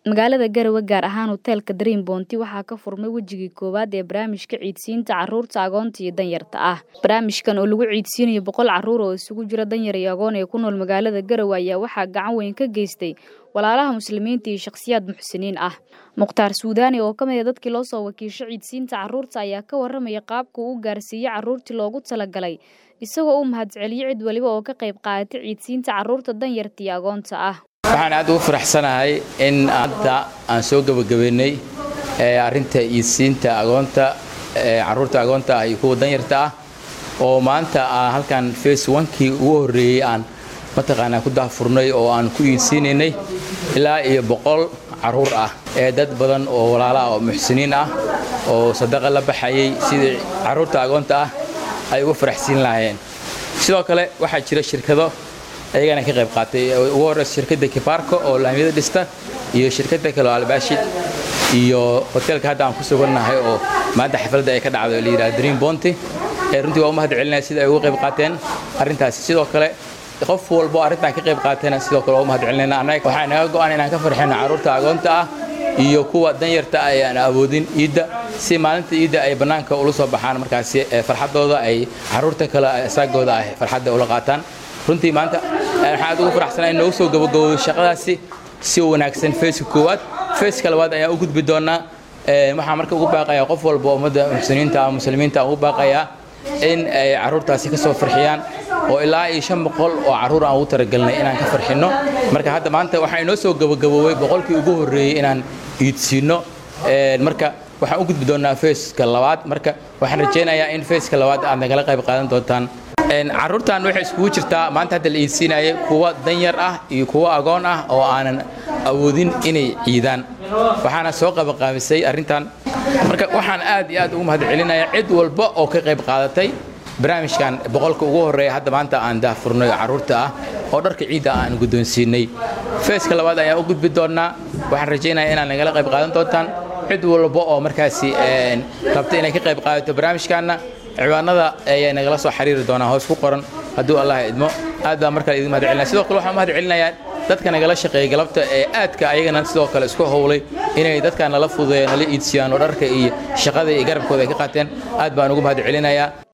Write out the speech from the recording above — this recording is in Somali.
Magaalada Garowe gaar ahaan hoteelka Dream Bounty waxaa ka furmay wejigii koowaad ee barnaamijka ciidsiinta carruurta agoonta iyo danyarta ah. Barnaamijkan oo lagu ciidsiinayo boqol carruur oo isugu jira danyar iyo agoon ee ku nool magaalada Garowe ayaa waxaa gacan weyn ka geystay walaalaha muslimiinta iyo shakhsiyaad muxsiniin ah. Mukhtaar Suudaani oo ka mid ah dadkii loo soo wakiishay ciidsiinta carruurta ayaa ka warramaya qaabka uu u gaarsiiyey carruurtii loogu talagalay isagoo u mahadceliyey cid waliba oo ka qayb qaadatay ciidsiinta carruurta danyarta iyo agoonta ah. waxaan aad ugu faraxsanahay in hadda aan soo gebagabeynay arrinta iidsiinta agoonta carruurta agoonta ah iyo kuwa danyarta ah oo maanta halkan face onkii ugu horreeyey aan mataqaanaa ku daahfurnay oo aan ku iidsiinaynay ilaa iyo boqol carruur ah ee dad badan oo walaala ah oo muxsiniin ah oo sadaqa la baxayay sidii carruurta agoonta ah ay uga faraxsiin lahaayeen sidoo kale waxaa jira shirkado ayagana ka qayb qaatay ugu horreysa shirkadda kibaarko oo laamiyada dhista iyo shirkadda kale oo albaashid iyo hoteelka hadda aan ku sugannahay oo maanta xafladda ay ka dhacday oo la yidhaha dream bounty ee runtii waa u mahad celinaya sida ay uga qayb qaateen arrintaasi sidoo kale qof walbo arrintan ka qayb qaatayna sidoo kale waa u mahad celinayna annaga waxaa naga go'an inaan ka farxino carruurta agoonta ah iyo kuwa danyarta ah ee aan awoodin iidda si maalinta iidda ay bannaanka ula soo baxaan markaasi farxaddooda ay carruurta kale saagooda ah farxadda ula qaataan runtii maanta waxaan aad ugu faraxsanaa in noogu soo gabagabowdo shaqadaasi si wanaagsan feeska koowaad feeska labaad ayaan u gudbi doonaa waxaan marka ugu baaqayaa qof walba ummadda muxsiniinta ah muslimiinta ugu baaqayaa in ay carruurtaasi ka soo farxiyaan oo ilaa iyo shan boqol oo carruur aan ugu talagelinay inaan ka farxinno marka hadda maanta waxaa inoo soo gabagaboobay boqolkii ugu horreeyey inaan iidsiinno marka waxaan u gudbi doonaa feeska labaad marka waxaan rajaynayaa in feeska labaad aad nagala qayb qaadan doontaan carruurtan waxay iskugu jirtaa maanta hadda la iidsiinayay kuwa danyar ah iyo kuwa agoon ah oo aanan awoodin inay ciidaan waxaana soo qabaqaabisay arrintan marka waxaan aad iyo aad ugu mahad celinayaa cid walba oo ka qayb qaadatay barnaamijkan boqolka ugu horreeya hadda maanta aan daahfurnay carruurta ah oo dharka ciidda aan guddoonsiinay feeska labaad ayaan u gudbi doonnaa waxaan rajaynayaa inaad nagala qayb qaadan doontaan cid walba oo markaasi rabta inay ka qayb qaadato barnaamijkaanna ciwaanada ayay nagala soo xiriiri doonaa hoos ku qoran hadduu allah idmo aad baan markale idin mahad celinaya sidoo kale waxaan mahad celinayaa dadka nagala shaqeeya galabta ee aadka ayagana sidoo kale isku howlay inay dadka nala fududeeyo nala iidsiyaan oo dharka iyo shaqada iyo garabkooda ay ka qaateen aad baan ugu mahad celinayaa